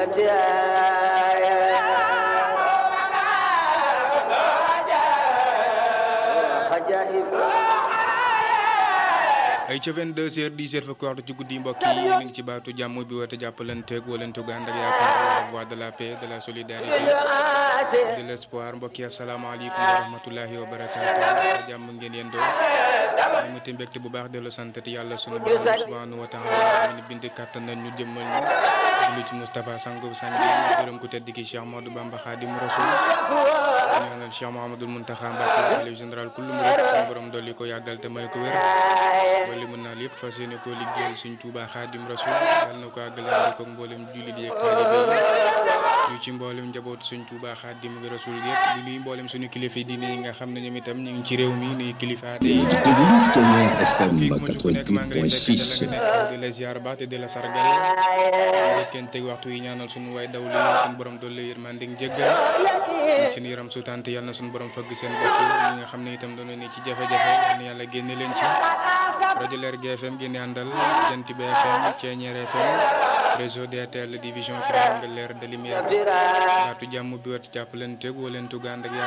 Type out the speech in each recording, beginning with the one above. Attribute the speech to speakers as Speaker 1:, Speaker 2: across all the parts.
Speaker 1: ay ca 22 heures 10 heures fa ko waxtu ci guddi mbokk yi mi ngi ci baatu jàmm bi woote jàppalanteeg walantu ànd ak yaakaar la voix de la paix de la solidarité de l'espoir mbokk yi asalaamaaleykum wa rahmatullahi wa barakaatu jàmm ngeen yéen doon ñu ngi mbégte bu baax dellu santati yàlla sunu borom subhanahu wa taala ñu bind kàttan nañ ñu jëmmal ñu julli ci Moustapha Sango sang bi gërëm ku tedd ki Cheikh Modou Bamba Khadim Rasoul ñaanal Cheikh Mouhamadoul Mountakha Mbacké xalifa général kullu murid sunu borom dolli ko yàggal te may ko wér li mën naa lépp fas yéene koo liggéeyal suñ Tuubaa Xaadim Rasul yal na ko àggale ko mboolem jullit yi ak taalibe yi ñu ci mboolem njabootu suñ Tuubaa Xaadim Rasul yëpp di nuyu mboolem suñu kilifa yi diine yi nga xam ne ñoom itam ñu ngi ci réew mi nuyu kilifa aada yi kii ku ma ci ku nekk maa ngi lay fekk ca la nga nekk di la ziar baax te di la sargal kenn teg waxtu yi ñaanal suñu waay daw li suñu borom doole yërmande ak jéggal seen yaram sutante yal na suñu borom fëgg seen bopp ñi nga xam ne itam doon ne ci jafe-jafe yàlla génne leen ci rajo Leer GFM génne àndal Jant bi FM Ceeñeer FM réseau DTL division triangle leer de lumière baatu jàmm bi wat jàppalante wóolentu gànd ak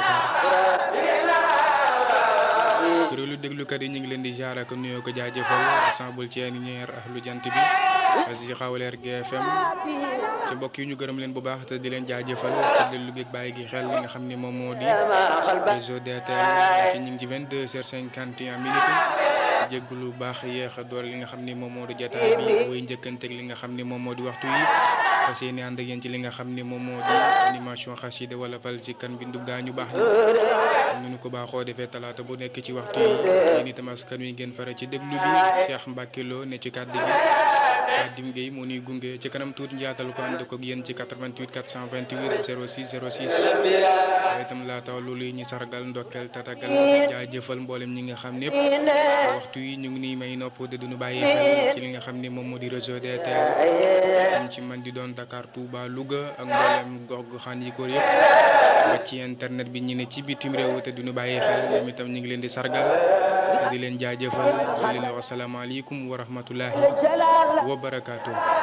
Speaker 1: yaakaar kuréelu déglukat yi ñu ngi leen di jaar ak nuyoo ko jaajëfal ensemble Ceeñeer ak lu jant bi asi xaw Leer GFM ci mbokk yi ñu gërëm leen bu baax te di leen jaajëfal ci déglu gi bàyyi gi xel li nga xam ne moom moo di réseau DTL ci ñu ngi ci 22 heures 51 minutes jéggulu baax yéex a door li nga xam ni moom moo di jotaay bi woy njëkkanteeg li nga xam ni moom moo di waxtu yi fas yéene ànd ak yéen ci li nga xam ni moom moo di animation xasida wala fal ci kan bindu gaañu baax ni ñu ko baaxoo defee talaata bu nekk ci waxtu yi yéen itam askan wi ngeen fare ci déglu bi Cheikh Mbacke Lo ne ci kàddu gi Khadim Gueye moo nuy gunge ci kanam tuuti njaatal ko ànd ko ak yéen ci 88 428 06 06 waaye itam laata loolu ñu sargal ndokkel tatagal jaajëfal mboolem ñi nga xam ñëpp waxtu yi ñu ngi nii may nopp de duñu bàyyi xel ci li nga xam ne moom moo di réseau DTL am ci man di doon Dakar Touba Louga ak mboolem gox goxaan yi ko yëpp ba ci internet bi ñu ne ci bitim réew te duñu bàyyi xel ñoom itam ñu ngi leen di sargal te di leen jaajëfal di leen wax asalaamaaleykum wa rahmatullahi wa barakaatu.